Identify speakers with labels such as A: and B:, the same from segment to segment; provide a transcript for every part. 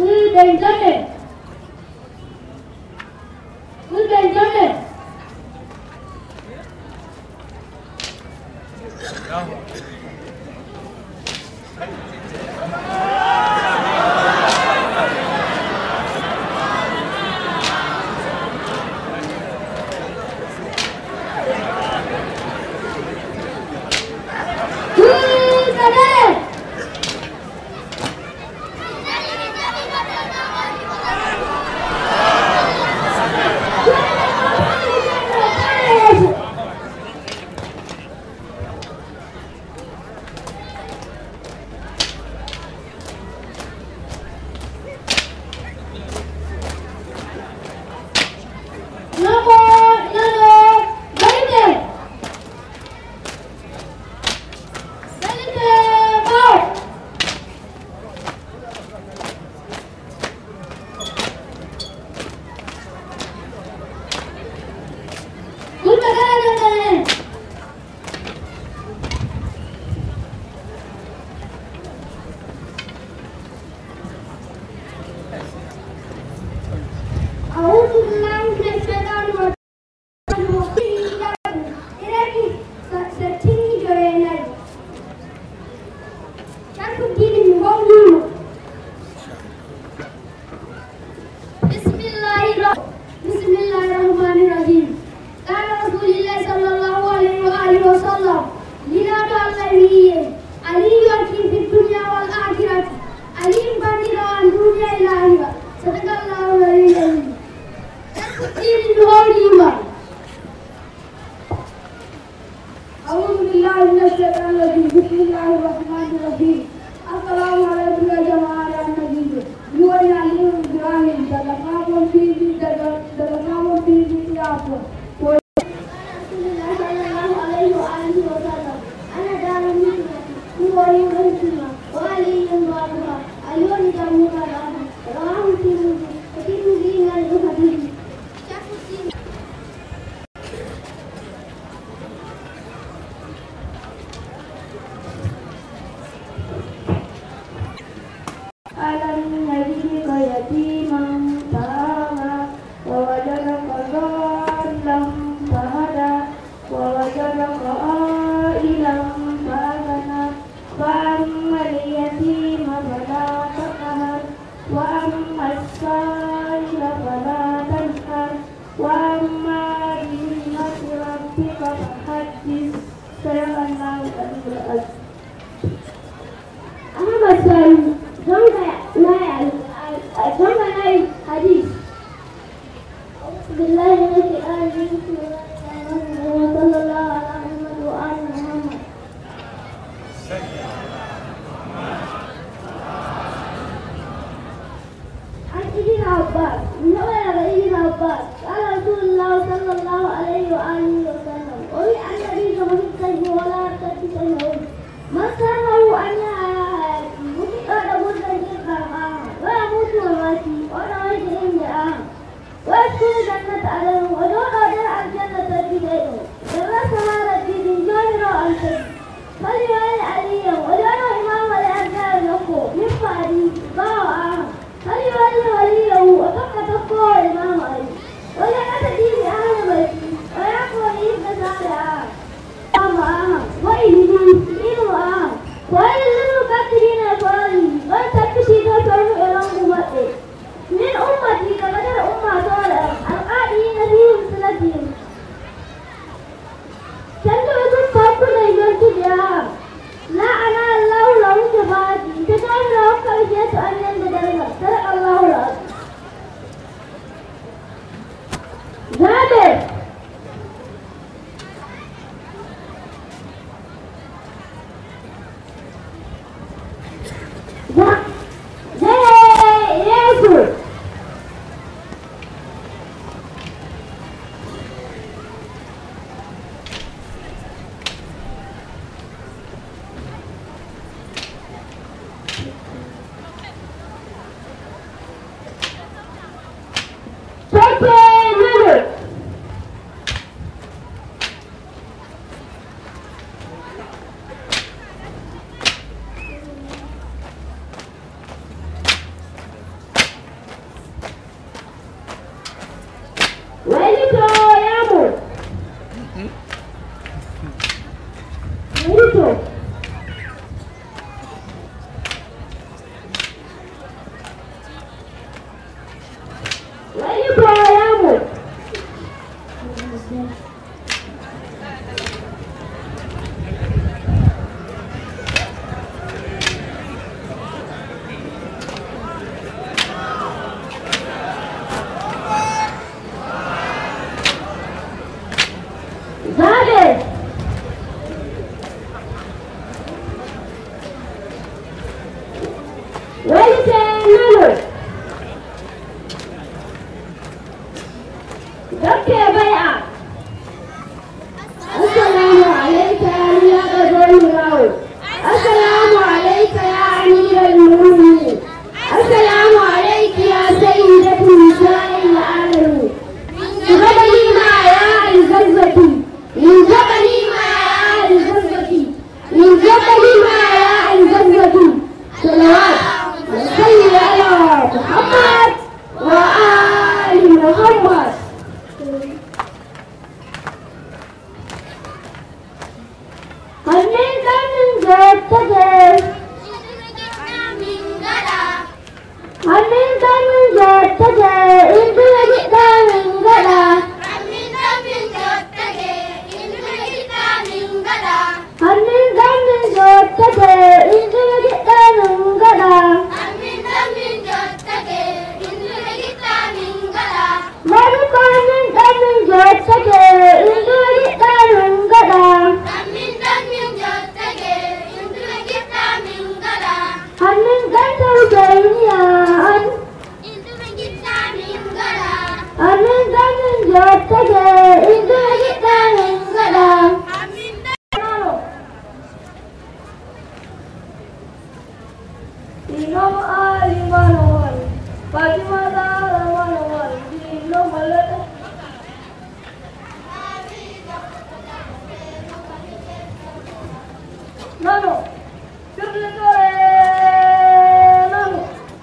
A: Good and gentlemen. Good and gentlemen. Good and Number, number, Benedict. Benedict, out. Good magana gentlemen. أعوذ بالله من الشيطان الرجيم إلهي ستني جويناي شرف الدين المغني بسم الله الرحمن بسم الله الرحمن الرحيم قال رسول الله صلى الله عليه وآله وسلم لنا النبي علي يكفي في الدنيا والآخرة علي بدر عن دنيا إلى آخرة صدق الله العلي العظيم الدين الغنيمة أعوذ بالله من الشيطان الرجيم بسم الله الرحمن الرحيم السلام عليكم يا جماعة النبي يوم يعلم إبراهيم دلقاكم في دلقاكم في إياكم رسول الله صلى الله عليه وآله وسلم أنا دار مسلم هو يوم الجمعة وعلي بعدها اليوم دمك الأرض رواه الترمذي والترمذي من الحديث شرح الدين ألم نجدك يتيما فآوى ووجدك ضالا فهدى ووجدك عائلا فأغنى فأما اليتيم فلا تقهر وأما السائل فلا تنهر وأما بنعمة ربك فحدث صدق الله العلي العظيم Ahmad Sani don ga na yi hadis. بالله من الشيطان الرجيم بسم الله الرحمن الرحيم وصلى الله على محمد وآل محمد عن ابن عباس من أول ابن عباس قال رسول الله صلى الله عليه وآله وسلم وفي عن النبي كما في الكذب ولا تتسلم من سره أن حياتي مطلقا بدا جدا ويموت وماتي وأنا وجه عند آه ويدخل جنة عدن ودون ودرع الجنة بدينه درس هذا الدين جاهر الشيء فليوالي عليا ودون إمام الأرجاء له من بعدي باع فليوالي وليه وتبقى تبقى إمام علي وليأتي دين أهل بيتي ويقوى ابن سارع أما وإلي إنه آه وإلي للمكثرين الفراري وتكشي تفرح إلى أمته من أمتي كبدر أمة صالح القائلين في صلتهم تنتظر فاكل يجوز بها لا أنا الله له شفاعتي تجعل له كرشية أن يندرجها صدق الله العظيم جابر Ja, Jee, Jezus! Pepe River! Bello Dr. Bai'a Assalamu alaika ya riyaɗa zoni rawo Assalamu alaika ya amiral mu'minin Assalamu alaika ya sayyidatu nisa'il alamin جبلي ما يا الزلزتي من جبلي ما يا الزلزتي من جبلي ما يا الزلزتي صلوات وصلي على محمد وآل محمد هنيك من جدتك هنيك من جدتك انت جئت من غدا هنيك من جدتك انت جئت من غدا مالك من من جدتك انت جئت من غدا هنيك انت وجينيان هنيك من جدتك انت جئت من غدا Imam Ali Manowal, Fatima Zahra Manowal, Imam Malik. Nano, Sirlikore, Nano.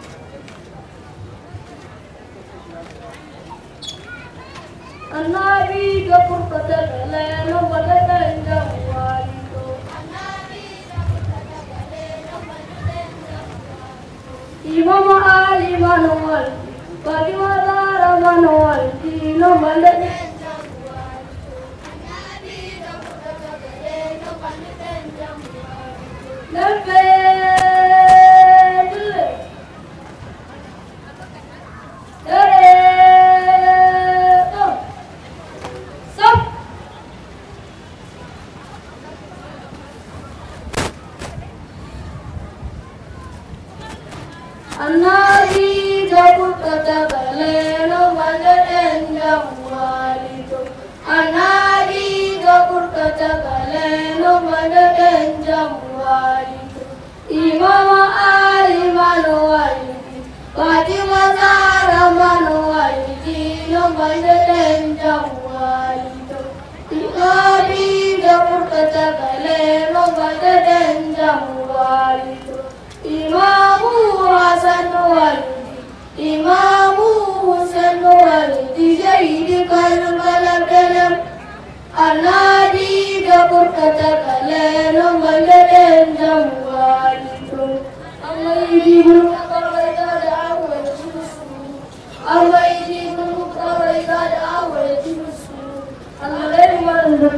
A: Annabi ga furfata da lena wadatan jawalito. Imam Ali Manowal, Fatima Zahra Manowal, Imam Malik. Lebe, Dere, Stop. Anari jabut kata galeno mandeten jamwalito. Anari jabut kata galeno mandeten jamwalito. Imam Ali manwaliti. Fatima Zahra manwaliti. No mandeten jamwalito. Imam jabut kata galeno mandeten jamwalito. Imamu Hasan walidi, Imamu Husain walidi, Zaidi Karbala dalam Anadi dapur kata kalian Maladen jamwalitum Allah ini berkata ada awal susu Allah ini berkata ada awal susu Allah dari mana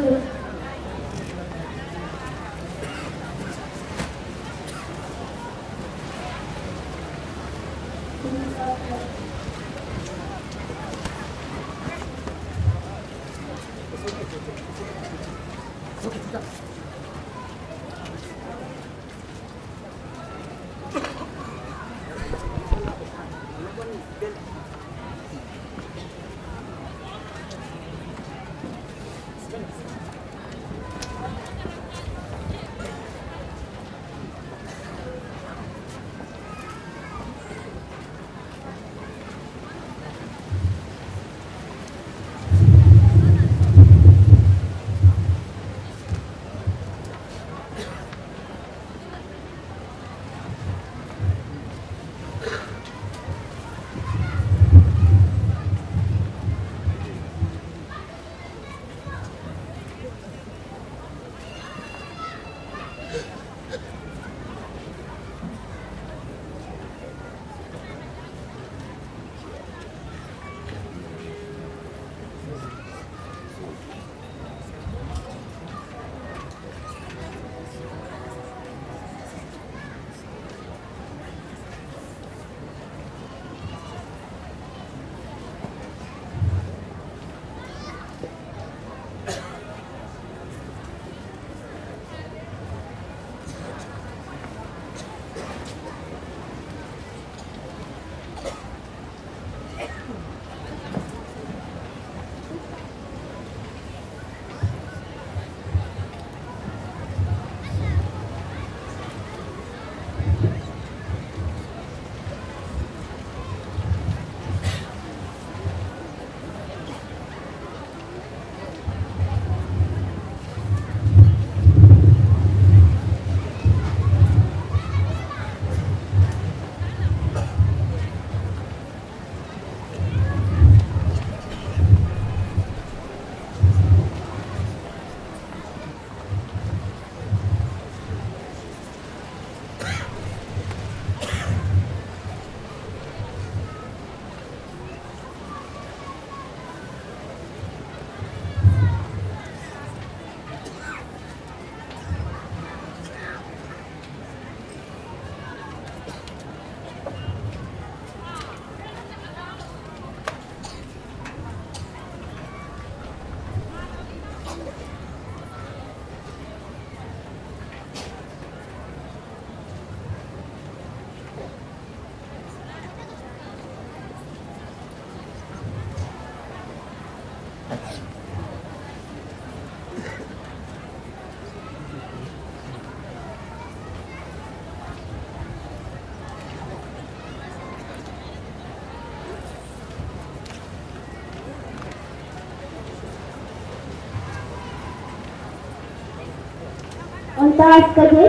A: wani taras kake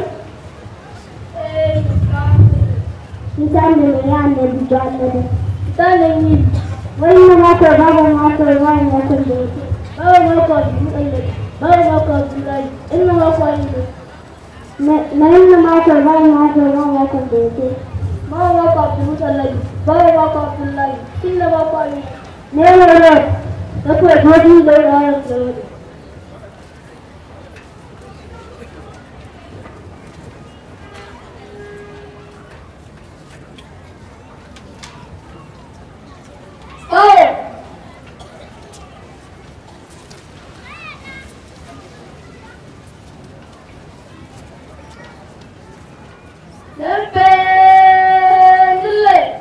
A: misalin da mai yan da bijo annabi misalin yi wani na mako babu mako wani mako da yake babu mako da mutane babu mako da lai ina mako yi na yin mako babu mako wani mako da yake babu mako da mutane babu mako da lai ina mako yi ne ne ne da kuwa godi da yawan da wani Fire! Dependele.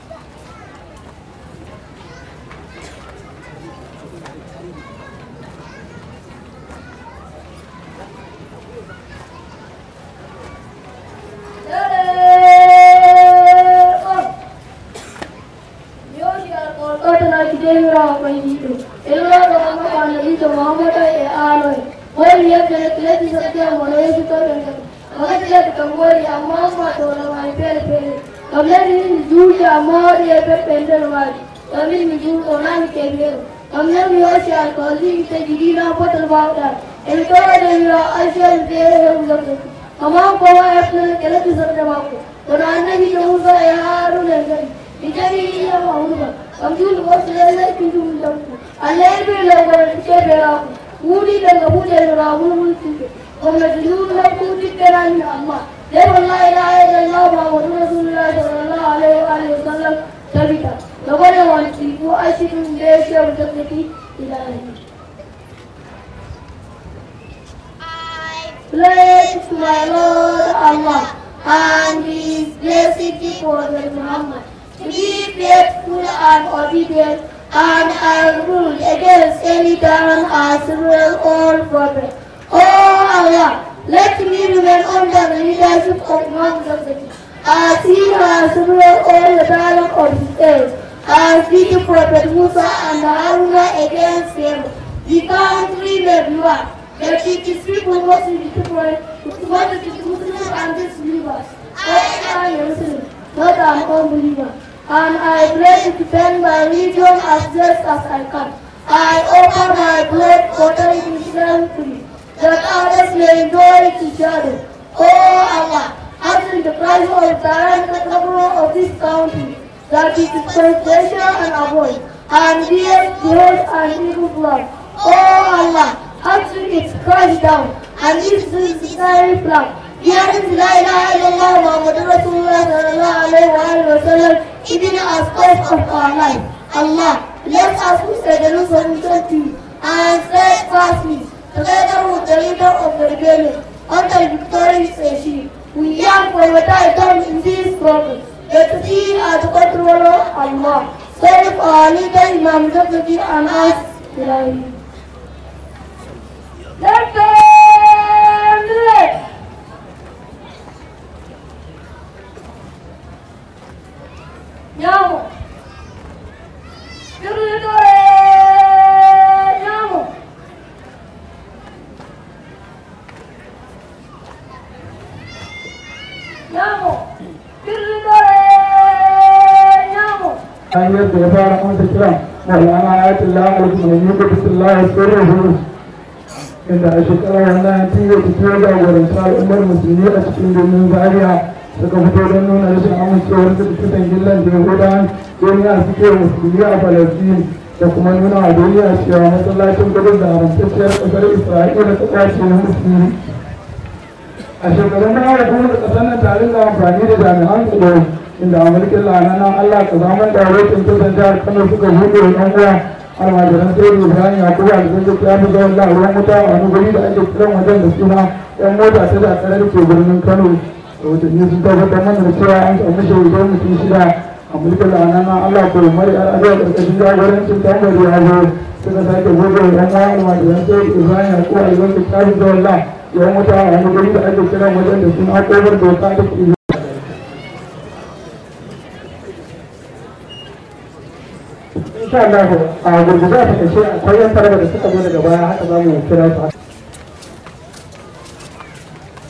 A: Amma kowa ya fi kala kisar da mako, wani annabi da musa ya haru da gari, Ijari ya mahuba, kamjul wasu lallai kinjum danku, Allah bai lagwar ke bera ku, wuri daga bude da rahun mulki ke, gwamnati nuna na kudi kera ni amma, dai wallahi la ilaha illallah Muhammadu Rasulullah sallallahu alaihi wa alihi wasallam sabita, da gwada wani ko ashirin da ya ce wuta kake ilahi. Praise to my Lord Allah and His blessed Prophet Muhammad. To be faithful and obedient and I rule against any tyrant as well all prophet. Oh Allah, let me remain under the leadership of Imam Zakati as he has ruled all the tyrant of his age. As did the Prophet Musa and Haruna against him. The country may be one. That it is people must be different with what it is Muslims and disbelievers. I am a Muslim, not an unbeliever. And I pray to defend my religion as best as I can. I offer my blood for telling Islam free, that others may enjoy it together. Oh Allah, answer the price of the tyrannical government of this country, that it is frustration and avoid, and yes, jihad and evil blood. Oh Allah, answer its crash down, and this is the necessary plan. Here is La ilaha illallah Muhammad Rasulullah sallallahu alayhi wa alayhi wa sallam, even as part of our life. Allah, let us who say the Lord submission to you, and steadfastly, together with the leader of the rebellion, until victory is achieved. We yearn for your time in this struggle. Let thee as controller Allah. Save our leader Imam Zakati and us, Ilahi. Let them live. Andiamo! Giudice! Andiamo! Andiamo! Giudice! Andiamo!
B: an yadda ya fara masa kira maulana ayatul lamar mai yi da bisallahi sirruhu inda a shekarar wannan tiyo ta tiyo jagoranta al'ummar musulmi a cikin birnin zaria suka fito don nuna rashin amincewar su da kisan gillan da yahudan duniya suke musulmi a falastin da kuma nuna a duniya cewa masallacin gudun da haramtacciyar ƙasar isra'ila ta kwace na musulmi a shekarun baya da kuma da ƙasar nan tare da amfani da jami'an tsaro inda a mulkin lananan Allah ka zaman da rokin kusan jihar Kano suka buɗe wa ɗan uwa almajiran sai da Ibrahim Yakubu Alzanzu ya fi zaman da ruwan wuta a wani guri da ake kiran wajen da suna ɗan mota ta da da ke birnin Kano rahotanni sun tabbatar mana da cewa an samu shaidar mutum shida a mulkin lananan Allah ko mari al'adar ƙarƙashin jagorancin tambari ya zo suka sake buɗe wa ɗan uwa almajiran sai da Ibrahim Yakubu Alzanzu ya fi zaman da ruwan wuta a wani guri da ake kiran wajen da suna ƙofar doka da ke insha Allah a gurguje a takaice akwai yan tarba da suka zo daga baya haka za mu kira su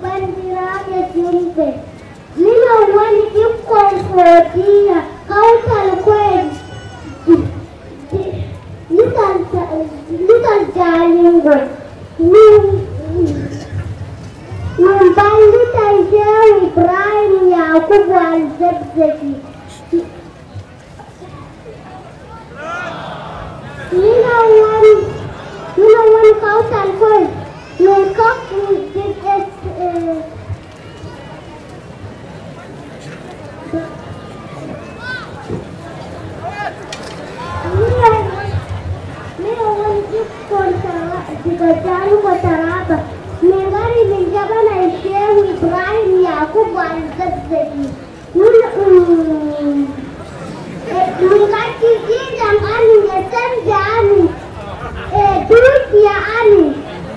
A: bandiraɓe julɓe minon woni ɓikkon fodiya kawtal koye lisal jalingol min min ballitan shehu ibrahim yakubu alzabzaki minon woni minon woni kawtal koye min kakki Mira wani ikkon daga jaruwa taraba mai gari min jabana shehu ibrahim yakubu alzazzaki mun kaki jijan ani ya canja ani dukiya ani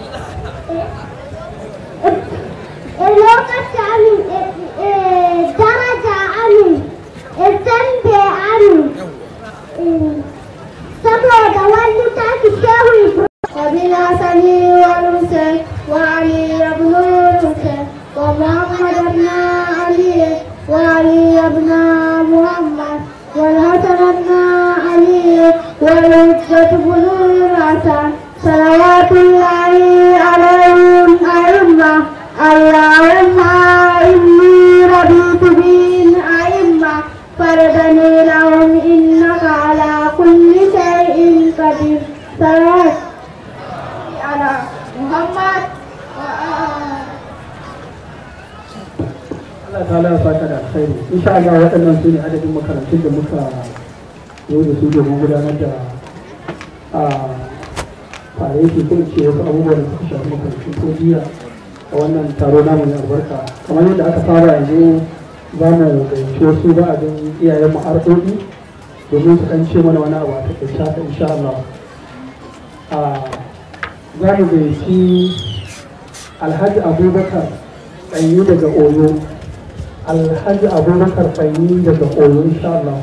A: lokaci ani daraja ani zambe ani saboda wani taki shehu kabila sani wa rusa wa ali ibn rusa wa muhammad ibn ali wa ali ibn muhammad والحسن بن علي والحجة بن الحسن صلوات الله عليهم أئمة اللهم إني رضيت بهم أئمة فردني لهم إنك على كل شيء قدير صلاة على محمد
B: Allah ta ya saka da alkhairi insha Allah waɗannan su ne adadin makarantun da muka yau da su domin gudanar da a fare yake ko ce wasu abubuwan da suka shafi makarantun ko jiya a wannan taro namu mai albarka kamar yadda aka fara yanzu za mu gayyaci wasu ba a don iyayen mu arɗoɗi domin su ɗan ce mana wani abu a taƙaice haka insha Allah a za mu gayyaci alhaji abubakar ɗanyi daga oyo alhaji abubakar ɗanyi daga oyo insha Allah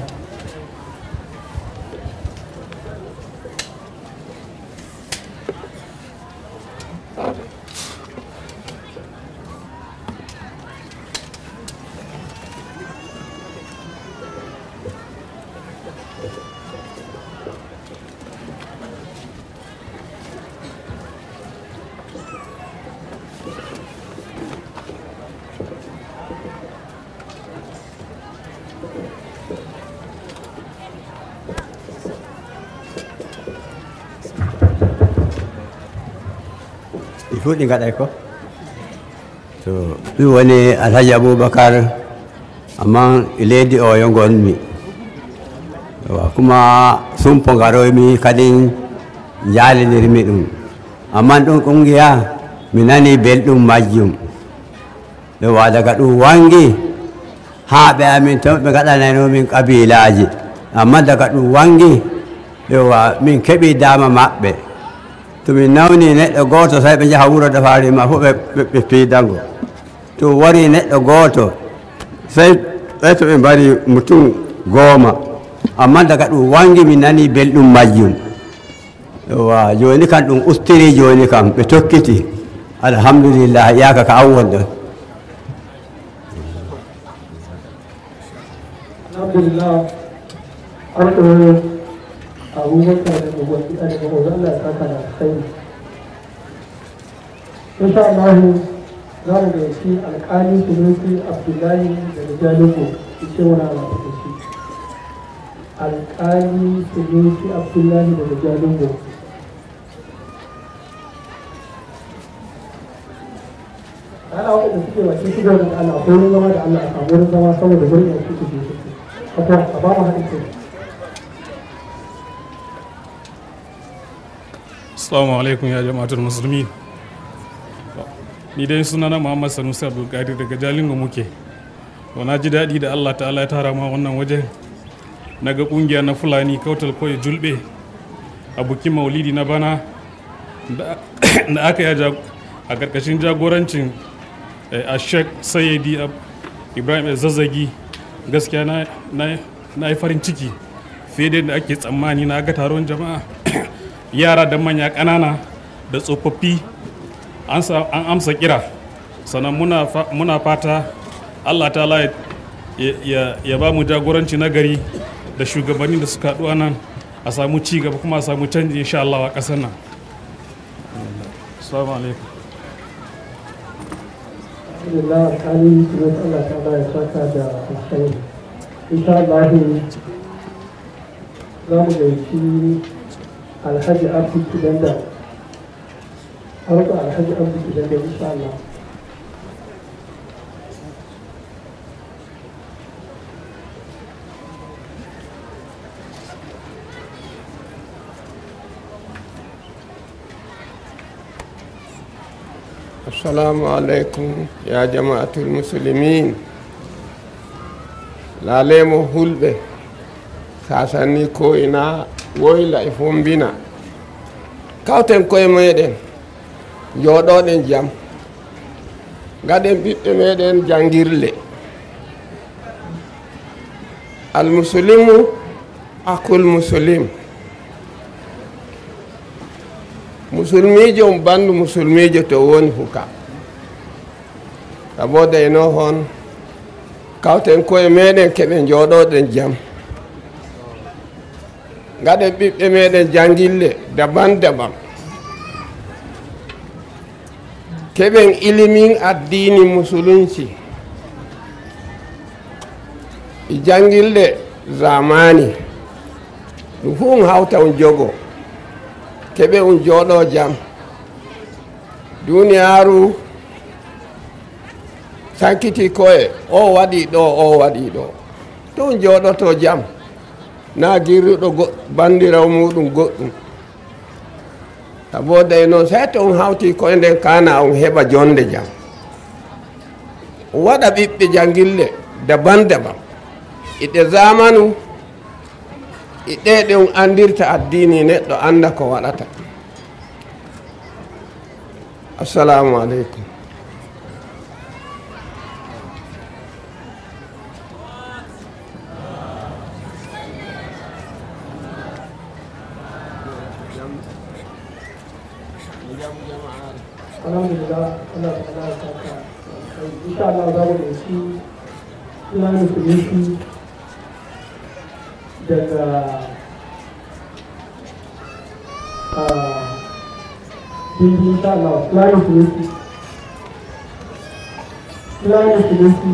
C: fuɗi gaɗai ko to ɗum woni alhaji aboubacar amma leydi o yo gonmi wa kuma sumpo garoymi kadi jalinirmi ɗum amma ɗum ƙungiya mi nani belɗum majjum ɗo wa daga ɗum wangi ha ɓe amin to ɓe gaɗanaynomin kabilaji amma daga ɗum wangi ɗo wa min keeɓi dama maɓɓe to min nawni neɗɗo gooto tawi ɓe jaha wuro dafarima fof ɓe piidango to wari neɗɗo gooto sey ɓay to ɓe mbari mutum gooma amma daga ɗum wangi mi nani belɗum majjum wa joni kam ɗum ustiri joni kam ɓe tokkiti alhamdulillah yaka ka an wonɗon
B: alhamdulillah arɗo abubakar da gwamnati a daga ozo Allah ya saka da alkhairi insha Allah za mu gayyaci alƙali sunusi abdullahi daga jalingo su ce wani ala ta shi alƙali sunusi abdullahi daga jalingo ana waɗanda suke wace shigo da Allah akwai wurin zama da Allah a samu wurin zama saboda wurin yanzu su ke su akwai a ba mu haɗin kai
D: Assalamu alaikum ya jama'atul musulmi. Ni dai sunana Muhammad Sanusi Abdulkadir daga Jalingo muke. To na ji daɗi da Allah ta'ala ya tara ma wannan waje. Na ga ƙungiya na Fulani kautal koyi julɓe a bukin maulidi na bana da aka yi a ƙarƙashin jagorancin a Sheikh Sayyidi Ibrahim Zazzagi gaskiya na yi farin ciki fiye da yadda ake tsammani na ga taron jama'a yara da manya ƙanana da tsofaffi an amsa kira sannan muna fa- muna fata allah ta'ala ya- ya- ya ba mu jagoranci na gari da shugabanni da suka haɗu a nan a samu ci gaba kuma a samu canji insha Allah a ƙasar nan assalamu alaikum
B: alhamdulillah alƙali kuma Allah ta ba ya saka da alkhairi insha Allah za mu gaici alhaji abdu kidanda harka alhaji abdu kidanda insha Allah
E: Assalamu alaikum ya jama'atul musulmin lalemo hulɓe sasanni ko ina woyla e fombina kawten koye meɗen jooɗoɗen jam gaɗen ɓiɓɓe meɗen jangirle almuslimu akul muslim musulmijo um bandu musulmijo to woni huka sabo deyno hon kawten koye meɗen keɓe jooɗoɗen jam gaɗen ɓiɓɓe meɗen jangille daban daban keɓen ilimin addini musulunci e jangille zamani ɗum fu um hawta um jogo keɓe um jooɗo jam duniyaaru sankiti koye o waɗi ɗo o waɗi ɗo to um jooɗoto jam na girruɗo go- bandiraw muɗum goɗɗum sabo dey noon sey to um hawti koye nden kana um heɓa jonde jam um waɗa ɓiɓɓe jangille daban daban iɗe zamanu e ɗeɗe um andirta addini neɗɗo anda ko waɗata assalamu aleykum
B: alhamdulillah Allah ta ala ya saka insha Allah za mu gaici islamu community daga Hindi insha Allah islamu community islamu community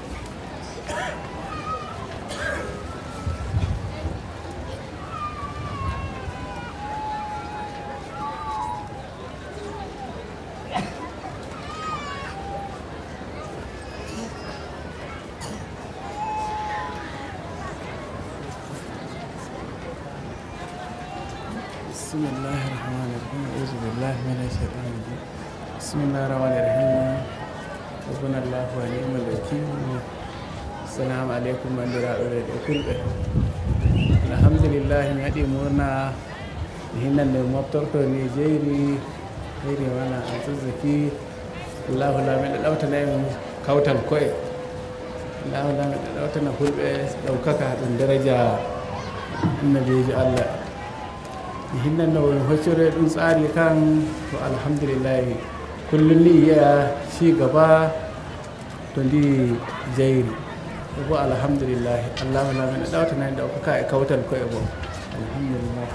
F: بسم الله الرحمن الرحيم أعوذ بالله من الشيطان الرجيم بسم الله الرحمن الرحيم حسبنا الله ونعم الوكيل السلام عليكم من دراء الكل الحمد لله نادي مرنا هنا المبتر نيجيري هيري وانا أتزكي الله لا من الأوتنا كوتن كوي الله لا من الأوتنا كل لو كاكا درجة النبي الله hinnan da wani hocire ɗin tsari kan to alhamdulillah kullum ni ya ci gaba to di jairi ko alhamdulillah allahu na mai ɗauta na da ka kautar ko ebo alhamdulillah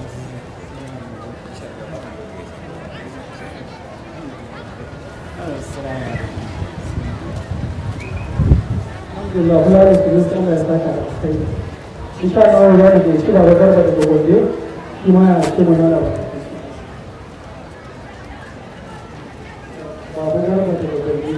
B: alhamdulillah kula da community Allah ya saka da kai insha Allah za mu gaici da garba da gobe shi ma ya ce mana da ba babu garba da gobe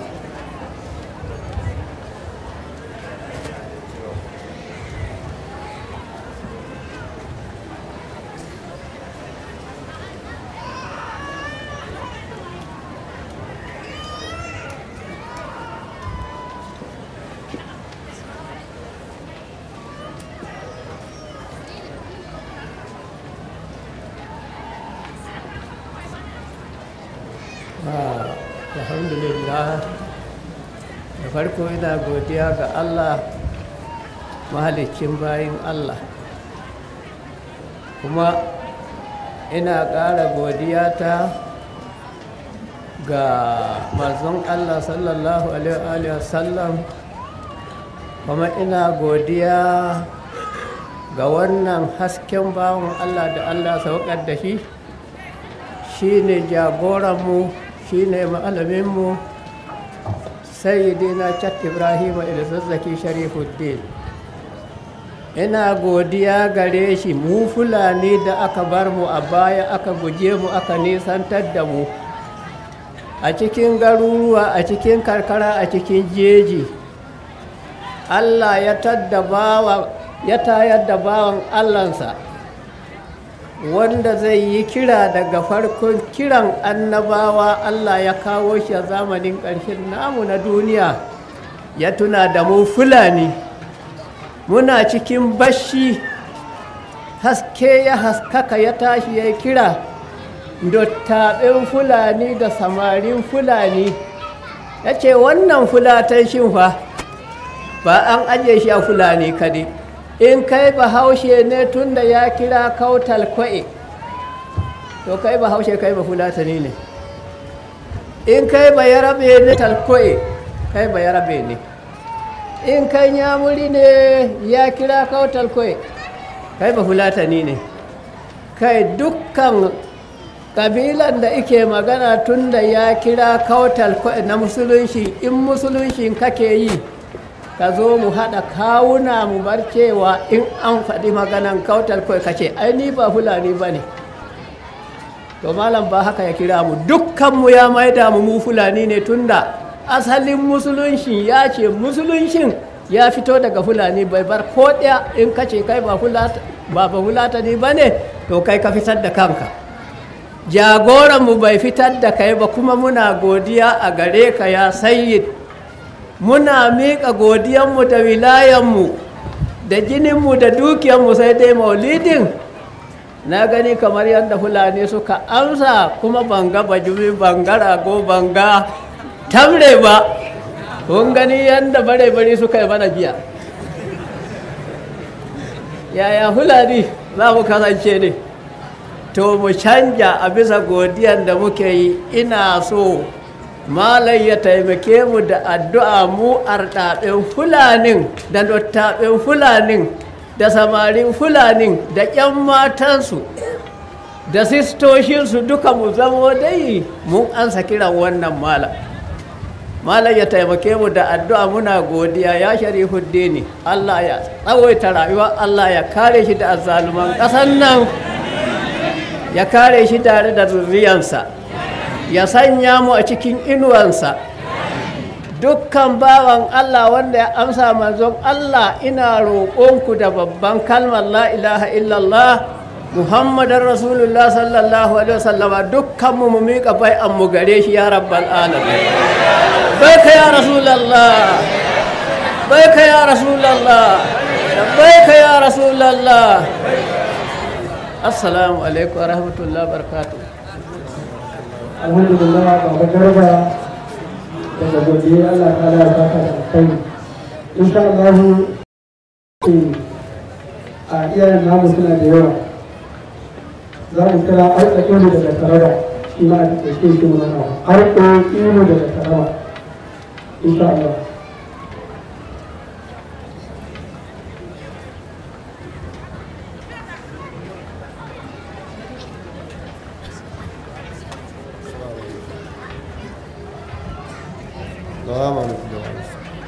G: Ah, alhamdulillah da farko ina godiya ga allah mahalicin bayin allah kuma ina ƙara godiya ta ga manzon Allah sallallahu alaihi wasallam kuma ina godiya ga wannan hasken bawon Allah da Allah saukar da shi shi ne jagoranmu shi ne malaminmu sayyidina chat ibrahim ilzazzaki sharifuddin ina godiya gare shi mu fulani da aka bar mu a baya aka guje mu aka nisantar da mu a cikin garuruwa a cikin karkara a cikin jeji allah ya tadda bawa ya tayar da bawan allansa wanda zai yi kira daga farkon kiran annabawa allah ya kawo shi a zamanin ƙarshen namu na duniya ya tuna da mu fulani muna cikin bashi haske ya haskaka ya tashi ya kira dottaɓin fulani da samarin fulani ya ce wannan fulatan shinfa ba an ajiye shi a fulani kadai in kai ba haushe ne tun da ya kira kautal kwa'i to kai ba haushe kai ba fulatani ne in kai ba yarabe ne talkwa'i kai ba yarabe ne in kai yamuri ne ya kira kautal kwa'i kai ba fulatani ne kai dukkan kabilan da ike magana tun da ya kira kautal kwa'i na musulunci in musulunci kake yi ka zo mu haɗa kawuna mu bar cewa in an faɗi maganan kautar kawai ka ce ai ni ba fulani ba ne to malam ba haka ya kira mu dukkanmu ya maida mu mu fulani ne tunda asalin musulunshin ya ce musulunshin ya fito daga fulani bai bar ko ɗaya in ka ce kai ba ba fulatani ba ne to kai ka fitar da kanka jagoranmu bai fitar da kai ba kuma muna godiya a gare ka ya sayyid muna miƙa godiyanmu da wilayanmu da jininmu da dukiyanmu sai dai maulidin na gani kamar yadda fulani suka amsa kuma banga bajumi banga rago banga tamre ba kun gani yadda bare-bare suka yi mana jiya yaya fulani za mu kasance ne to mu canja a bisa godiyan da muke yi ina so malai ya taimake mu da addu'a mu arɗaɓen fulanin da dottaɓen fulanin da samarin fulanin da ƙyan matansu da sistoshinsu duka mu zamo dai mun ansa kiran wannan malam malam ya taimake mu da addu'a muna godiya ya sharifuddini allah ya tsawaita rayuwa allah ya kare shi da azzaluman ƙasan nan ya kare shi tare da zurriyansa ya sanya mu a cikin inuwansa dukkan bawan Allah wanda ya amsa manzon Allah ina roƙonku da babban kalmar la ilaha illallah muhammadin rasulullah sallallahu alaihi wasallama dukkan mu mu miƙa bai'an mu gare shi ya rabbal alamin baika ya rasulallah baika ya rasulallah baika ya rasulallah assalamu alaikum wa rahmatullahi wa barakatuh
B: alhamdulillah baba garba daga godiya Allah ta da ta ta kai insha Allah a iyayen namu suna da yawa za mu kira arka ilu daga taraba shi ma a cikin shi mu nan arka ilu daga taraba insha Allah
H: salamu alaikum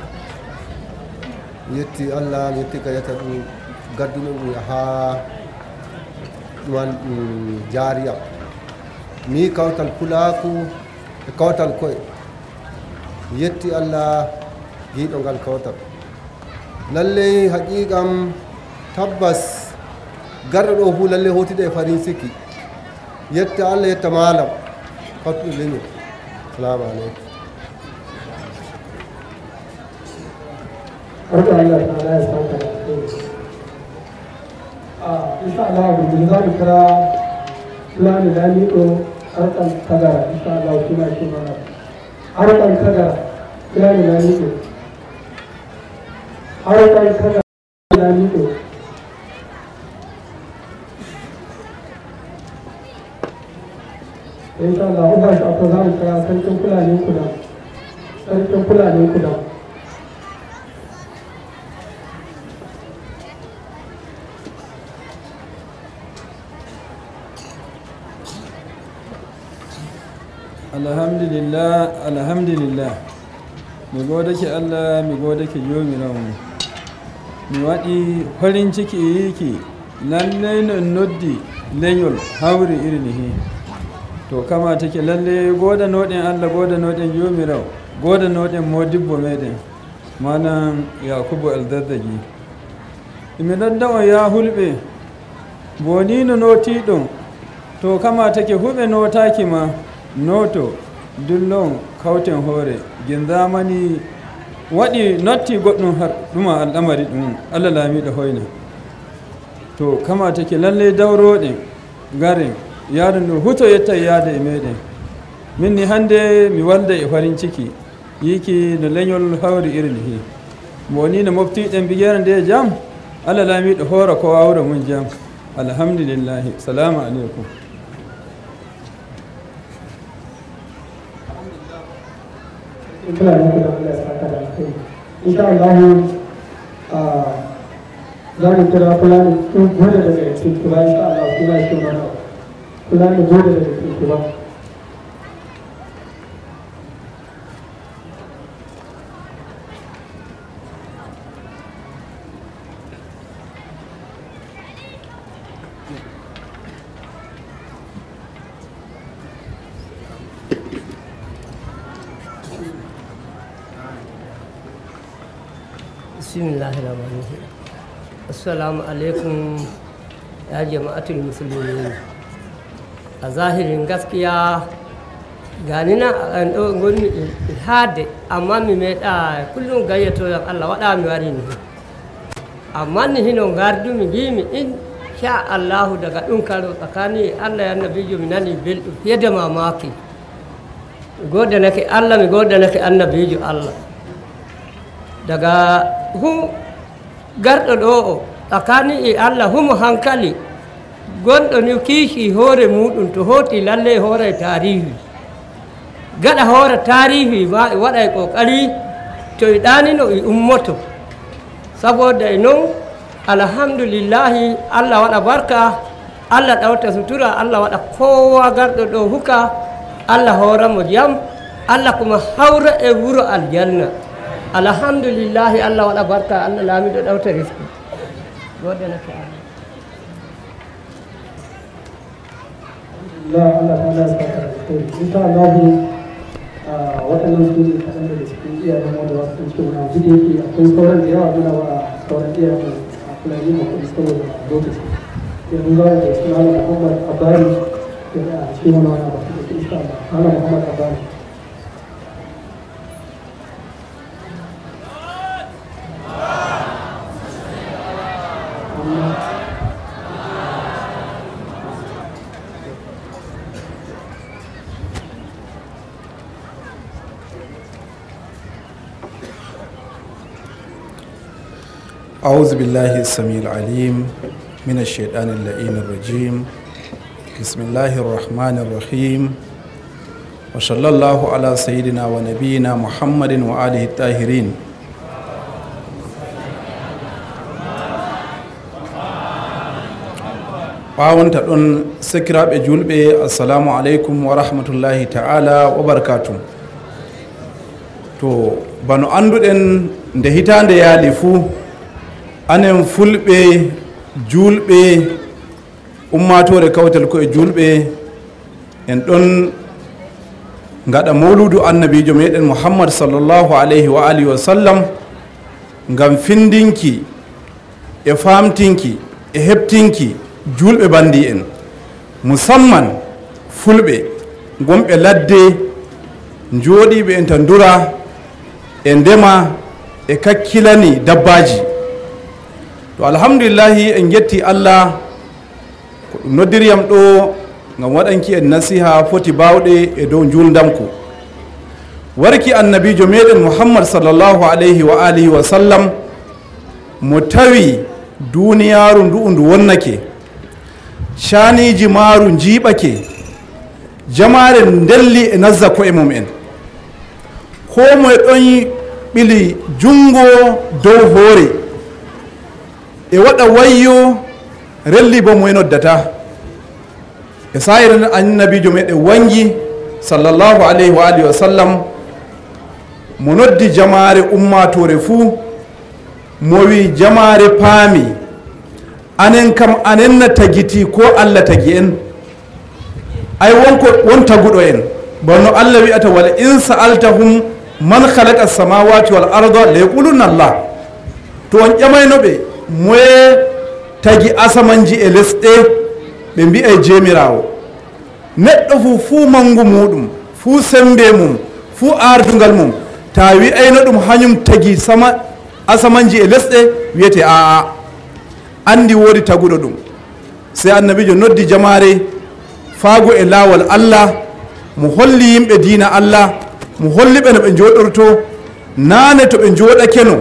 H: yetti allah mi yetti ka yetta ɗum gadduno ɗum ha ɗuman ɗum jaariya mi kawtal pulaku e kawtal koye mi yetti allah giiɗo ngal kawtal lalley haqiqam tabbas garɗo ɗo fu lalley hotiɗe e farin sikki yetta allah yetta malam fattuɗo leñol salamu aleykum
B: Barka Allah ta ya sauka da alheri. A insha Allah gobe za mu kira Fulani Lamido harkan tagara insha Allah kuma shi mana. Harkan tagara Fulani Lamido. Harkan tagara Lamido. in sha Allah uba shi akwai za mu kira sarkin fulani kudan sarkin fulani kudan
I: alhamdulillah alhamdulillah mi gode ke allah mi gode ke jomirawo mi waɗi farin ciki yiki lallai no noddi leñol hawri irinihi to kama take lalle godanoɗen allah godanoɗen jomirawo godanoɗen modibbo meɗen manan yakubu aldaddagi imi ɗoddawa ya hulɓe bonino notiɗon to kama take huɓe notaki ma noto dullon kauten hoore gin zamani waɗi notti goɗɗum har ɗuma al'amari ɗum allah laamiɗo hoyna to kama take lalle dawroɗen garen yaadu ndu huto yetta yaade e meɗen min ni hannde mi walda e farin ciki yiki no leñol hawri irni hi mo ni no moftiɗen bigere nde jam allah laamiɗo hoora ko wawra mum jam alhamdulillahi salamu aleykum
B: fulani kudan Allah ya saka da alkhairi insha Allah za mu kira fulani sun gode daga tuntuba insha Allah suna shi mana fulani gode daga tuntuba
G: bismillahirrahmanirrahim assalamu alaikum ya jama'atul musulmi a zahirin gaskiya gani na an goni ilhade amma mi meɗa kullum gayyato yan allah waɗa mi wari ni amma ni hino gardu mi gimi in sha allahu daga ɗum karo tsakani allah ya nabijo mi nani belɗum fiye da mamaki mi godanake allah mi godanake annabijo allah daga hu garɗo ɗo o tsakani e allah humo hankali gonɗo ni kiisi hoore muɗum to hoti lalle hoore tarihi gaɗa hoore tarihi ma e waɗa e ƙoƙari to e ɗanino e ummoto saboda e non alhamdulillahi allah waɗa barka allah ɗawta sutura allah waɗa kowa garɗo ɗo huka allah hooramo jam allah kuma hawra e wuro aljanna alhamdulillahi allah waɗa barka allah laamiɗo ɗawta risque goɗenake allah
B: Allah Allah ta Allah ya saka da alkhairi insha Allah waɗannan su ne kaɗan daga cikin iyayen mu da wasu cikin wani abu da yake akwai sauran da yawa muna wa sauran iyayen mu a fulani mu kuma saboda lokaci yanzu za mu da cikin Allah Muhammad Abari da a cikin wani wani abu da ke insha Allah Allah Muhammad Abari
J: أعوذ بالله السميع العليم من الشيطان اللئيم الرجيم بسم الله الرحمن الرحيم وصلى الله على سيدنا ونبينا محمد وآله الطاهرين ɓawonta ɗon sikiraɓe julɓe assalamu aleykum wa rahmatullahi ta'ala wa barakatu to bano anduɗen nde hitande yaali fuu anen fulɓe julɓe ummatore kawtal koye julɓe en ɗon gaɗa mawludu annabijo meɗen muhammad sallllahu alayhi wa alihi wa sallam ngam findinki e famtinki e heɓtinki julɓe bandi en musamman fulɓe gonɓe ladde jooɗiɓe enta dura e ndema e kakkilani dabbaji to alhamdulillahi en getti allah ko ɗum noddiriyam ɗo gam waɗanki en nasiha foti bawɗe e dow juldamku warki annabijo meɗen muhammad sallllahu alayhi wa alihi wa sallam mo tawi duniyaru ndu'u ndu wonnake caniji maaru jiiɓake jamaren delli e nazza koye mum en ko moye ɗon ɓili jungo dow hoore e waɗa wayyo relli bo moye noddata e sayiren annabijo meɗen wangi sallllahu alayhi wa alihi wa sallam mo noddi jamare ummatore fuu mo wi jamare paami anen kam anen na tagiti ko allah tagi en ay wonko won taguɗo en bonno allah wi'ata wala in sa'altahum man halaka samawati wal arda la yaquluna allah to on ƴamaynoɓe moye tagi asamanji e lesɗe ɓe mbi'ay jemirawo neɗɗo fu fuu mangu muɗum fuu sembe mum fuu ardugal mum ta wi'ayno ɗum hañum tagi sama asamanji e lesɗe wiyete aa andi wodi taguɗo ɗum sai annabijo noddi jamare faago e laawol allah mo holli yimɓe diina allah mo holli ɓe no ɓe joɗorto nane to ɓe joɗakeno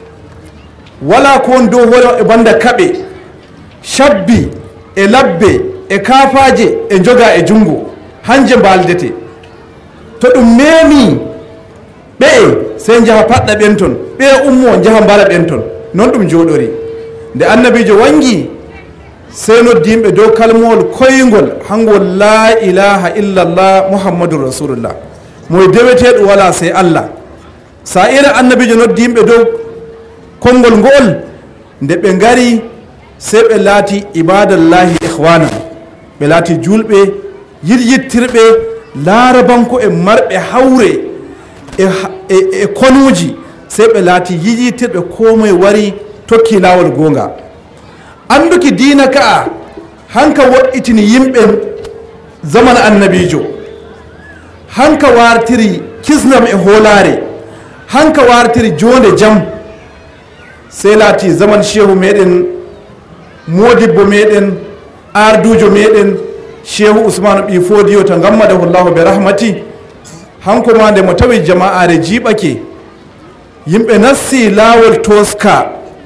J: wala ko won dow hoore e banda kaɓe shabbi e labbe e kafaje e joga e jungo hanje mbaldete to ɗum memi ɓeye sey jaha paɗɗa ɓen ton ɓeye ummo jaha mbara ɓen ton non ɗum joɗori nde annabijo wangi sey noddi yimɓe dow kalmowol koygol hangol la ilaha illallah muhammadun rasulullah moye deweteɗo wala sey allah sa ira annabijo noddi yimɓe dow konngol ngol nde ɓe ngari sey ɓe laati ibadallahi ihwana ɓe laati julɓe yiryittirɓe laarabanko e marɓe hawre e, e, e konuji sey ɓe laati yiyitirɓe ko moye wari tokki lawol gonga anduki dina ka'a hanka woɗɗitini yimɓe zaman annabijo hanka wartiri kisnam e holare hanka wartiri jonde jam sey laati zaman shehu meɗen modibbo meɗen ardujo meɗen shehu usmanu ɓi fodiyo to gammadahu llahu be rahmati hanko ma nde mo tawi jama'are jiɓake yimɓe nassi lawol toska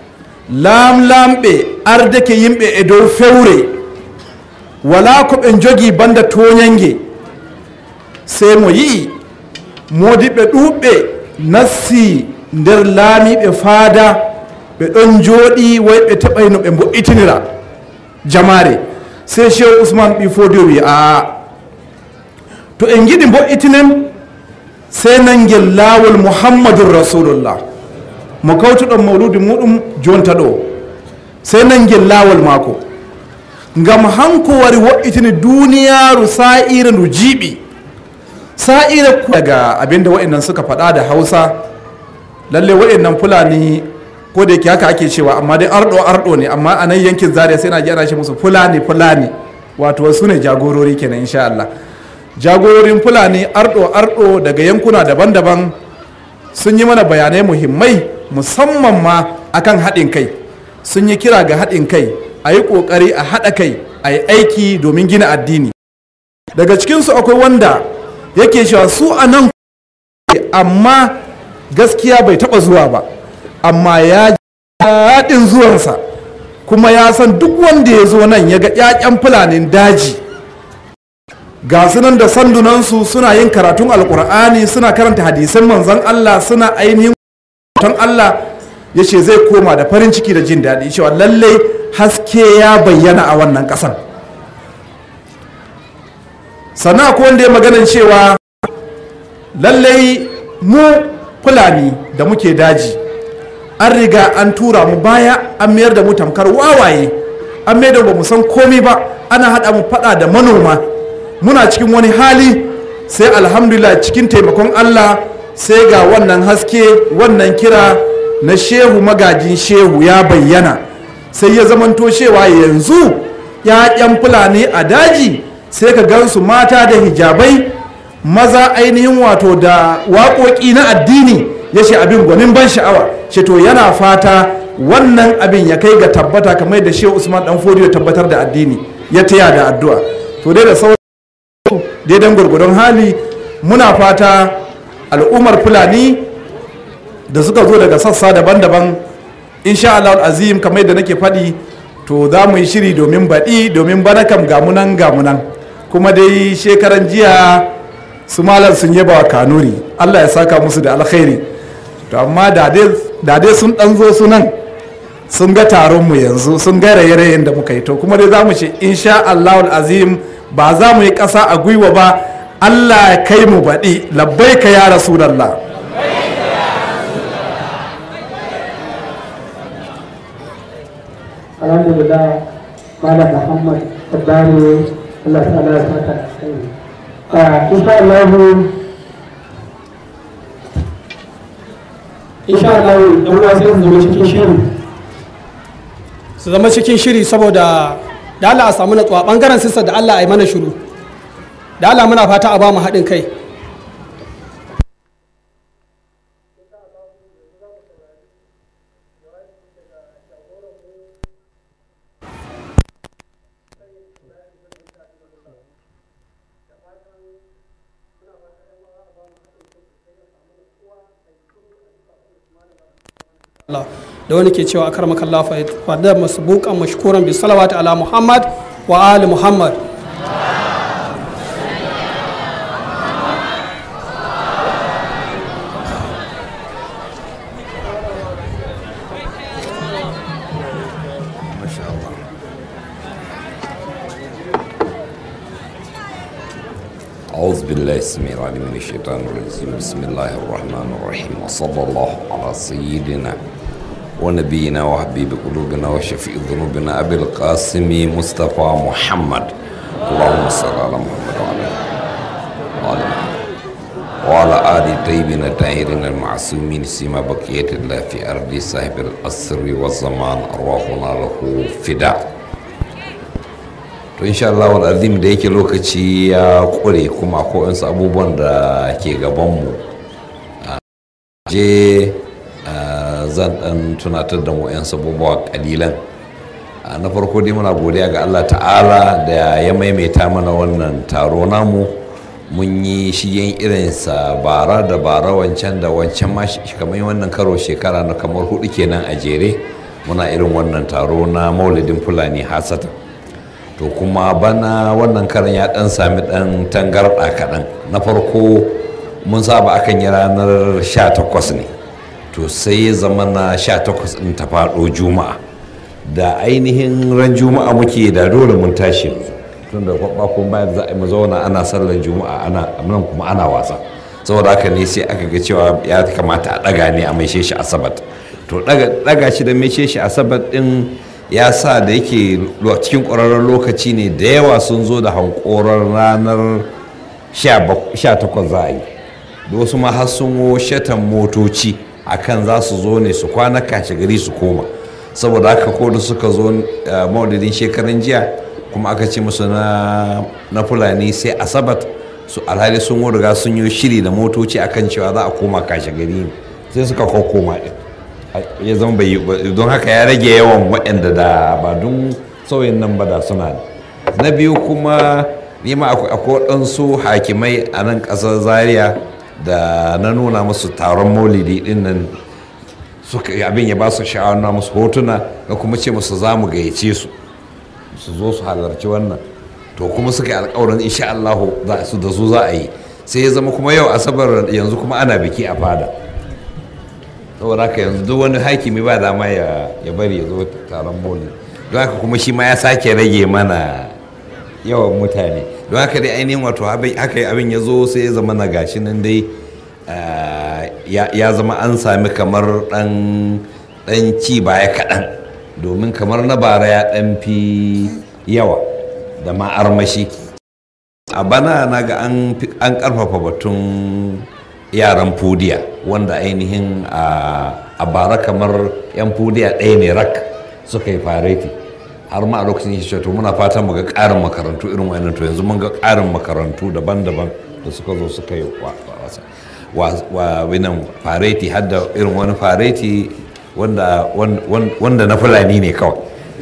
J: lamlamɓe ardake yimɓe e dow fewre wala ko ɓe jogi banda toñange sey mo yi'i modiɓɓe ɗuɓɓe nassi nder laamiɓe faada ɓe ɗon jooɗi way ɓe teɓayno ɓe mbo'itinira jamare sey cheikh ousmane ɓi fodi o wi a to en giɗi mbo'itinen sey nangel laawol mouhammadun rasulullah mo kawtuɗon mawludi muɗum jonta ɗo sey nangel laawol maako ngam hanko wari wo'itini duniyaru sa'ire ndu jiiɓi sa'ire daga abinda wa'annan suka faɗa da hausa lalle wa'annan fulani ko da yake haka ake cewa amma dai ardo ardo ne amma a nan yankin zaria sai na ji ana shi musu fulani fulani wato su ne jagorori kenan insha Allah jagororin fulani ardo ardo daga yankuna daban-daban sun yi mana bayanai muhimmai musamman ma akan haɗin kai sun yi kira ga haɗin kai a yi ƙoƙari a haɗa kai a yi aiki domin gina addini daga cikinsu akwai wanda yake cewa su a nan amma gaskiya bai taɓa zuwa ba amma ya daɗin zuwansa kuma ya san duk wanda ya zo nan ya ga ƴaƴan fulanin daji ga sunan da sandunansu suna yin karatun alkur'ani suna karanta hadisan manzon Allah suna ainihin ton Allah ya ce zai koma da farin ciki da jin daɗi cewa lallai haske ya bayyana a wannan ƙasan sannan akwai wanda ya maganan cewa lallai mu fulani da muke daji an riga an tura mu baya an mayar da mu tamkar wawaye an mayar da ba mu san komi ba ana haɗa mu faɗa da manoma muna cikin wani hali sai alhamdulillah cikin taimakon allah sai ga wannan haske wannan kira na shehu magajin shehu ya bayyana sai ya zamanto cewa yanzu ‘ya'yan fulani a daji sai ka gansu mata da hijabai maza ainihin wato da waƙoƙi na addini ya ce abin gwanin ban sha'awa ce to yana fata wannan abin ya kai ga tabbata kamar da shehu usman dan fodiyo tabbatar da addini ya taya da addu'a to dai da sauran daidan gwargwadon hali muna fata al'ummar fulani da suka zo daga sassa daban-daban insha Allah azim kamar da nake faɗi to za mu yi shiri domin baɗi domin bana kam gamunan gamunan kuma dai shekaran jiya su malam sun yaba wa kanuri allah ya saka musu da alkhairi to amma da dai sun dan zo su nan sun ga taronmu yanzu sun ga raye-rayen da muka yi to kuma dai za mu ce insha allahul azim ba za mu yi ƙasa a gwiwa ba allah ya kai mu baɗi labbai ka ya rasulallah
B: alhamdulillah malam muhammad tabbari allah ta'ala ya saka a insha Allah insha Allah yan uwa sai su zama cikin shiri
K: su zama cikin shiri saboda da Allah a samu natsuwa bangaren sissa da Allah a yi mana shiru da Allah muna fata a ba mu haɗin kai Allah da wani ke cewa akar makalla fa da masbuqan mashkuran bi salawati ala Muhammad wa ali Muhammad
L: أعوذ بالله السميع العليم من الشيطان الرجيم بسم الله الرحمن الرحيم وصلى الله على سيدنا ونبينا وحبيب قلوبنا وشفيع ذنوبنا أبي القاسم مصطفى محمد اللهم صل على محمد وعلى آل محمد وعلى آل طيبين الطاهرين المعصومين سيما بقية الله في أرض صاحب الأسر والزمان أرواحنا له فداء to insha Allah wal azim da yake lokaci ya kure kuma akwai wasu abubuwan da ke gabanmu je zan dan tunatar da mu yan abubuwa kalilan na farko dai muna godiya ga Allah ta'ala da ya maimaita mana wannan taro namu mun yi shigen irinsa bara da bara wancan da wancan ma kamar wannan karo shekara na kamar hudu kenan a jere muna irin wannan taro na maulidin fulani hasatan to kuma bana wannan karan ya dan sami dan tangarɗa kaɗan na farko mun saba akan yi ranar 18 ne to sai ya zama na 18 ɗin ta faɗo juma'a da ainihin ran juma'a muke da dole mun tashi tun da kwakwa bayan za a yi zauna ana sallar juma'a ana nan kuma ana wasa saboda haka ne sai aka ga cewa ya kamata a ɗaga ne a maishe shi asabat to ɗaga shi da maishe shi asabat ɗin ya sa da yake cikin ƙwararren lokaci ne da yawa sun zo da hankorar ranar 18 za a yi da wasu ma har sun wo shatan motoci akan za su zo ne su kwana kashe gari su koma saboda haka ko da suka zo maudidin shekarun jiya kuma aka ce musu na fulani sai asabat su alhali sun riga sun yi shiri da motoci akan cewa za a koma kashe gari sai suka koma din ya zama bai don haka ya rage yawan waɗanda da ba don sauyin nan ba da suna na biyu kuma nima akwai waɗansu hakimai a nan ƙasar zaria da na nuna musu taron maulidi ɗin nan suka abin ya ba su sha'awar na musu hotuna ga kuma ce musu za mu gayyace su su zo su halarci wannan to kuma suka yi alkawarin insha Allah su da su za a yi sai ya zama kuma yau asabar yanzu kuma ana biki a fada saboda haka yanzu duk wani hakimi ba dama ya bari ya zo taron boli don haka kuma shi ma ya sake rage mana yawan mutane don haka dai ainihin wato haka abin ya zo sai ya zama na gashi nan dai ya zama an sami kamar dan ci baya kaɗan domin kamar na bara ya ɗan fi yawa da ma armashi a bana na ga an ƙarfafa batun yaran fudiya wanda ainihin a bara kamar yan fudiya ɗaya ne rak suka yi fareti har ma a lokacin yake to muna fatan mu ga ƙarin makarantu irin wannan to yanzu mun ga ƙarin makarantu daban-daban da suka zo suka yi wa winan fareti har da irin wani fareti wanda na fulani ne kawai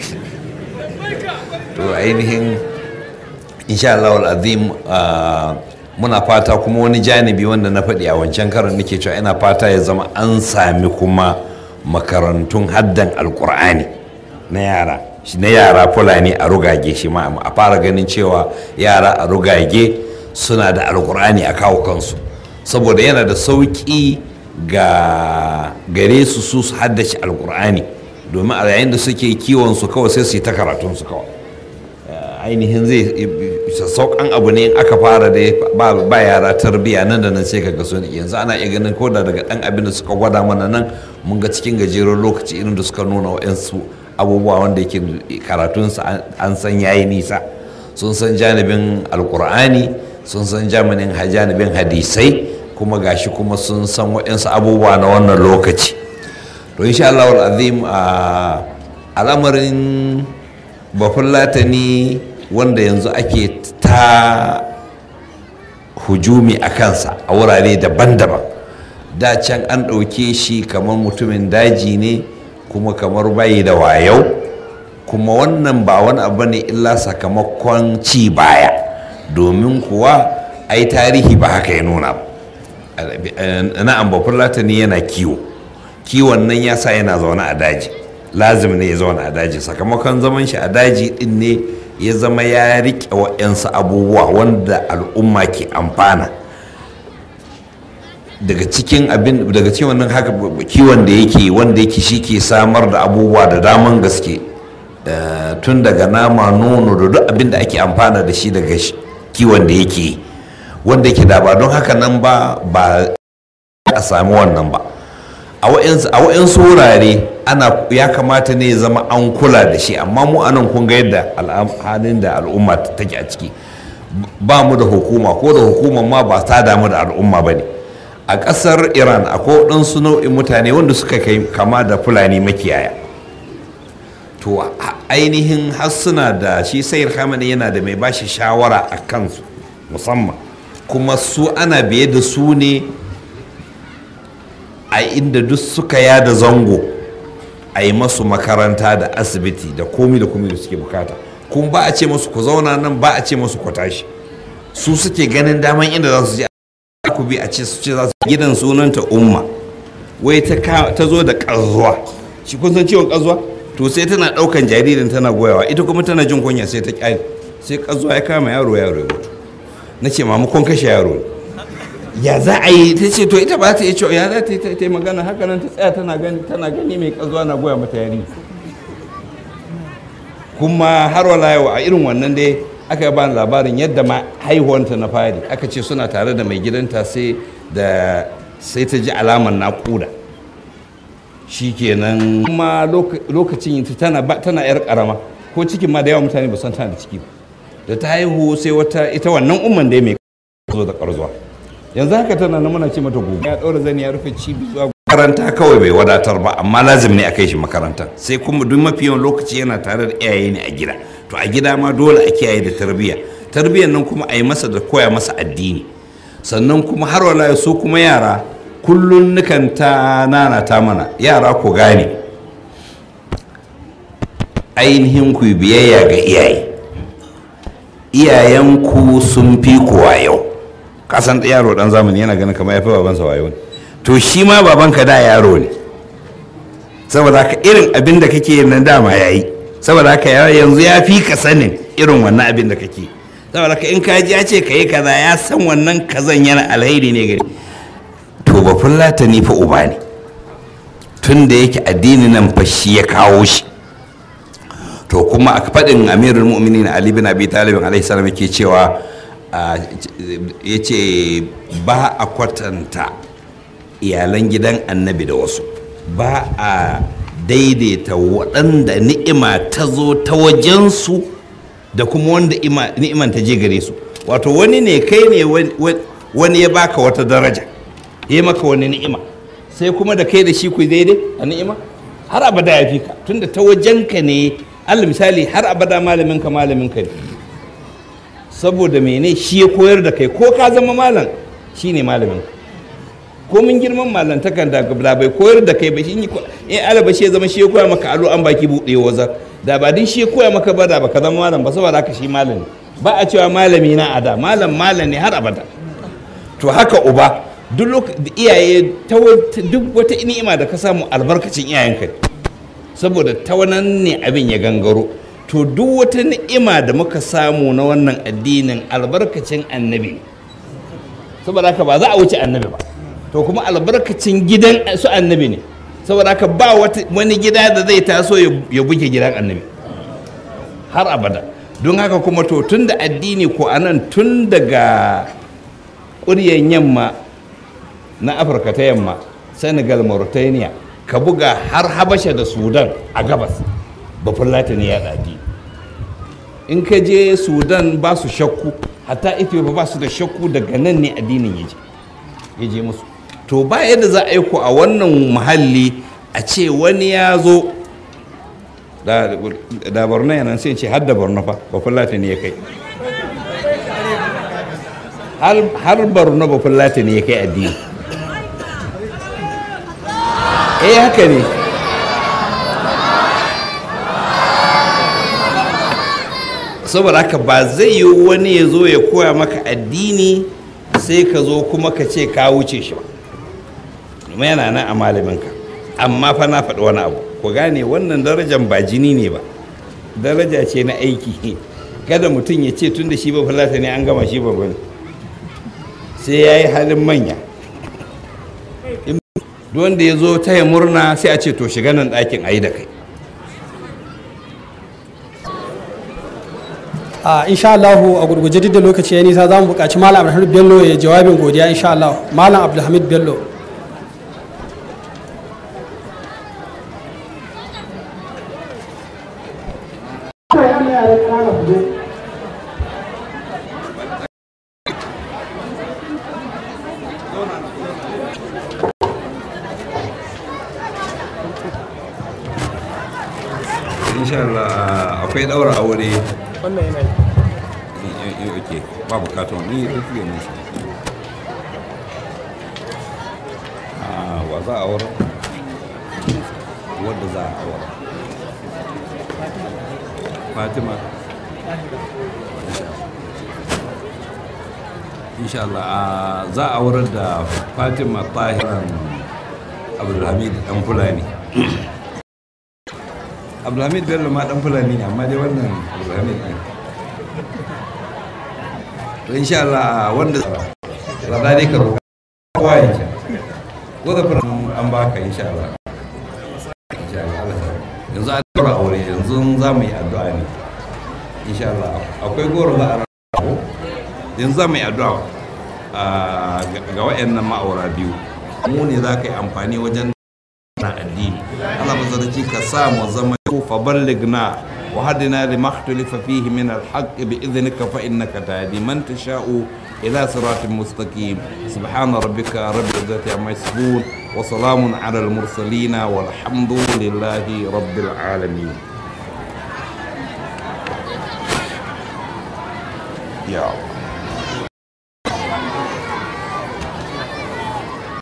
L: to ainihin insha Allah azim muna fata kuma wani janibi wanda na faɗi a wancan karon nake cewa ina fata ya zama an sami kuma makarantun haddan alkur'ani na yara shi na yara fulani a rugage shi ma a fara ganin cewa yara a rugage suna da alkur'ani a kawo kansu saboda yana da sauƙi ga gare su su su haddace alkur'ani domin a yayin da suke kiwon su kawai sai su yi ta karatun su kawai ainihin zai saukan abu ne in aka fara da ba yara tarbiya nan da nan sai ka ga sun yanzu ana iya ganin ko da daga dan abin da suka gwada mana nan mun ga cikin gajeren lokaci irin da suka nuna wa'yansu abubuwa wanda yake karatunsa an san yayi nisa sun san janibin alkur'ani sun san janibin janibin hadisai kuma gashi kuma sun san wa'yansu abubuwa na wannan lokaci to insha Allah azim a al'amarin bafulatani wanda yanzu ake ta hujumi a kansa a wurare daban-daban da can an ɗauke shi kamar mutumin daji ne kuma kamar bayi da wayau kuma wannan ba wani abu ne illa sakamakon ci baya domin kuwa ai tarihi ba haka ya nuna ba na'am bafulatani yana kiwo kiwon nan ya sa yana zaune a daji lazim ne ya zauna a daji sakamakon zaman shi a daji din ne ya zama ya riƙe wa'yansu abubuwa wanda al'umma ke amfana daga cikin abin daga cikin wannan haka kiwon da yake wanda yake shi ke samar da abubuwa da daman gaske tun daga nama nono da duk abin da ake amfana da shi daga kiwon da yake wanda yake da ba don haka nan ba ba a sami wannan ba a wa'yansu wurare ana ya kamata ne ya zama an kula da shi amma mu anan kun ga yadda halin da al'umma take a ciki ba mu da hukuma ko da hukuma ma ba ta damu da al'umma ba ne a ƙasar iran akwai waɗansu nau'in mutane wanda suka kai kama da fulani makiyaya to ainihin har suna da shi sayar hamani yana da mai bashi shawara a kansu musamman kuma su ana biye da su ne a inda duk suka yada zango a yi masu makaranta da asibiti da komi da komi da suke bukata kuma ba a ce masu ku zauna nan ba a ce masu ku tashi su suke ganin daman inda za su je ku bi a ce su ce za su gidan sunanta umma wai ta zo da ƙazuwa shi kun san ciwon ƙazuwa to sai tana ɗaukan jaririn tana goyawa ita kuma tana jin kunya sai ta ƙyale sai ƙazuwa ya kama yaro yaro ya mutu na ce mamakon kashe yaro ne ya za a yi ta ce to ita ba ta yi cewa ya za ta yi ta magana haka nan ta tsaya tana gani tana gani mai kazuwa na goya mata yari kuma har wala yau a irin wannan dai aka ba labarin yadda ma haihuwanta na fari aka ce suna tare da mai gidanta sai da sai ta ji alamar naƙuda shikenan kuma lokacin tana tana yar karama ko cikin ma da yawa mutane ba san tana da ciki ba da ta haihu sai wata ita wannan umman dai mai zo da karzuwa yanzu haka tana na muna ce mata gobe ya ɗaura zani ya rufe cibi zuwa makaranta kawai bai wadatar ba amma lazim ne a kai shi makaranta sai kuma duk mafi yawan lokaci yana tare da iyaye ne a gida to a gida ma dole a kiyaye da tarbiyya tarbiyyar nan kuma a yi masa da koya masa addini sannan kuma har wala su kuma yara kullun nukan ta nana ta mana yara ku gane ainihin ku biyayya ga iyaye iyayenku sun fi kuwa yau kasan yaro dan zamani yana ganin kamar ya fi babansa wayo ne to shi ma babanka da yaro ne saboda haka irin abin da kake yin nan dama yayi saboda haka yanzu ya fi ka sanin irin wannan abin da kake saboda haka in ka ji ya ce ka yi kaza ya san wannan kazan yana alheri ne gari to ba fullata ni fa uba ne tun da yake addini nan fa shi ya kawo shi to kuma a faɗin amirul mu'minin ali bin abi talib alaihi salam yake cewa ya ce ba a kwatanta iyalan gidan annabi da wasu ba a daidaita waɗanda ni'ima ta zo ta wajensu da kuma wanda ni'iman ta je gare su wato wani ne kai ne wani ya baka wata daraja ya maka wani ni'ima sai kuma da kai da shi ku daidai a ni'ima har abada ya fi ka tunda ta wajenka ne allah misali har abada malaminka malaminka ne saboda mene shi ya koyar da kai ko ka zama malam shi ne malamin ko mun girman malantakan da da bai koyar da kai ba shi in alaba shi ya zama shi ya koya maka alo an baki buɗe wazar da ba din shi ya koya maka ba da baka zama malam ba saboda haka shi malam ba a cewa malami na ada malam malam ne har abada to haka uba duk iyaye ta duk wata ni'ima da ka samu albarkacin iyayenka ne
M: saboda ta wannan ne abin ya gangaro to duk wata ni'ima da muka samu na wannan addinin albarkacin annabi ne saboda haka ba za a wuce annabi ba to kuma albarkacin gidan su annabi ne saboda haka ba wani gida da zai taso ya buge gidan annabi har abada don haka kuma to tun da addini ko anan tun daga ƙuryen yamma na afirka ta yamma senegal mauritania ka buga har habasha da sudan a gabas bafin latini ya ɗaɗi in ka je sudan ba su shakku hatta ethiopia ba su da shakku daga nan ne addinin ya je ya je musu to ba yadda za a yi ku a wannan muhalli a ce wani ya zo da borno yana sai ce har da borno fa bafin latini ya kai har borno bafin latini ya kai addini eh haka ne saboda haka ba zai yi wani ya zo ya koya maka addini sai ka zo kuma ka ce ka wuce shi ba domin yana nan a malaminka amma fa na faɗi wani abu ku gane wannan darajar ba jini ne ba daraja ce na aiki kada mutum ya ce tun da shi ba falata ne an gama shi ba ne sai ya yi halin manya wanda ya zo taya murna sai a ce to shiga nan ɗakin a yi da kai
K: a insha Allah a gurguje duk da lokaci ya nisa za mu buƙaci malam Abdulhamid Bello ya jawabin godiya insha Allah malam Abdulhamid Bello
L: insha Allah akwai daura aure
F: wannan yana
L: yi oke ba bukatun ni ya tafiye ne shi wa za a aure wadda za a aure fatima insha Allah za a aurar da fatima tahiran abdulhamid dan fulani abdulhamid bello ma dan fulani ne amma dai wannan abdulhamid ne to insha Allah wanda rada dai ka roƙa kowa ya ce ko da fara an baka insha Allah insha Allah Allah ya yanzu an dora aure yanzu za mu yi addu'a ne insha Allah akwai goro za a rabu yanzu za mu yi addu'a ga waɗannan ma'aura biyu mu ne za ka yi amfani wajen na addini Allah mazarci ka sa mu zama fa balligna wa hadina lima ikhtalafa fihi min al-haqq bi idhnika fa innaka tahdi man tasha'u ila siratin mustaqim subhana rabbika rabbil izzati amma yasifun wa salamun ala al-mursalin walhamdulillahi rabbil alamin ya Allah